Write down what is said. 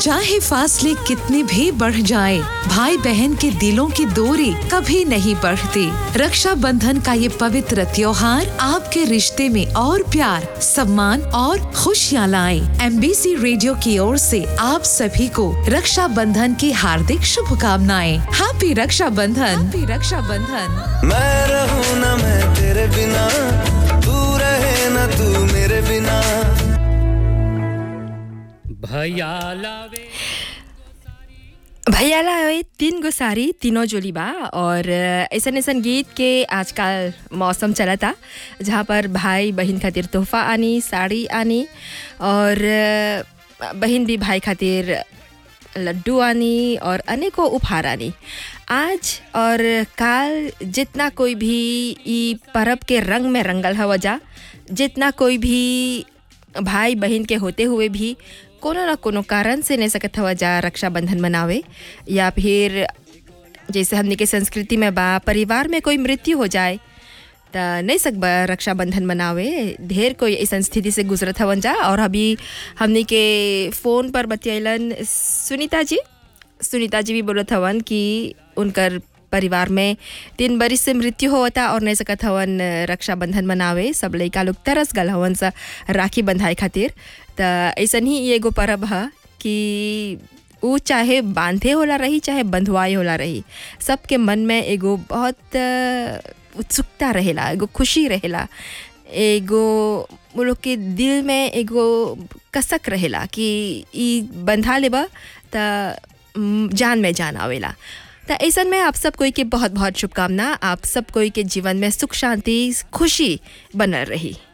चाहे फासले कितने भी बढ़ जाए भाई बहन के दिलों की दूरी कभी नहीं बढ़ती रक्षा बंधन का ये पवित्र त्योहार आपके रिश्ते में और प्यार सम्मान और खुशियाँ लाए एमबीसी रेडियो की ओर से आप सभी को रक्षा बंधन की हार्दिक शुभकामनाएं हैप्पी रक्षा बंधन हैप्पी रक्षा बंधन मैं रहूं ना मैं तेरे बिना तू रहे ना तू मेरे बिना भैया लावे भैयाला है तीन गो साड़ी तीनों जोली बा और ऐसन ऐसन गीत के आजकल मौसम चला था जहाँ पर भाई बहन खातिर तोहफा आनी साड़ी आनी और बहन भी भाई खातिर लड्डू आनी और अनेकों उपहार आनी आज और काल जितना कोई भी ई परब के रंग में रंगल हवा जा जितना कोई भी भाई बहन के होते हुए भी कोनो ना कोनो कारण से नहीं सकत हवा जा रक्षाबंधन मनावे या फिर जैसे हमने के संस्कृति में बा परिवार में कोई मृत्यु हो जाए त नहीं सकबा रक्षाबंधन मनावे ढेर कोई ऐसा स्थिति से गुजरत हवन जा और अभी हमने के फ़ोन पर बतियलन सुनीता जी सुनीता जी भी बोलत हवन कि उनकर परिवार में तीन बरिस से मृत्यु होता और नहीं सकत हवन रक्षाबंधन मनावे सब लइका लोग तरस गल हवन सा राखी बंधाए खातिर त ऐसन ही एगो परब ह कि ऊ चाहे बांधे होला रही चाहे बंधवाए होला रही सबके मन में एगो बहुत अ, उत्सुकता रहेला एगो खुशी रहेला एगो वो लोग के दिल में एगो कसक रहेला कि ई बंधा लेबा त म, जान में जान आवेला त ऐसन में आप सब कोई के बहुत बहुत शुभकामना आप सब कोई के जीवन में सुख शांति खुशी बनल रही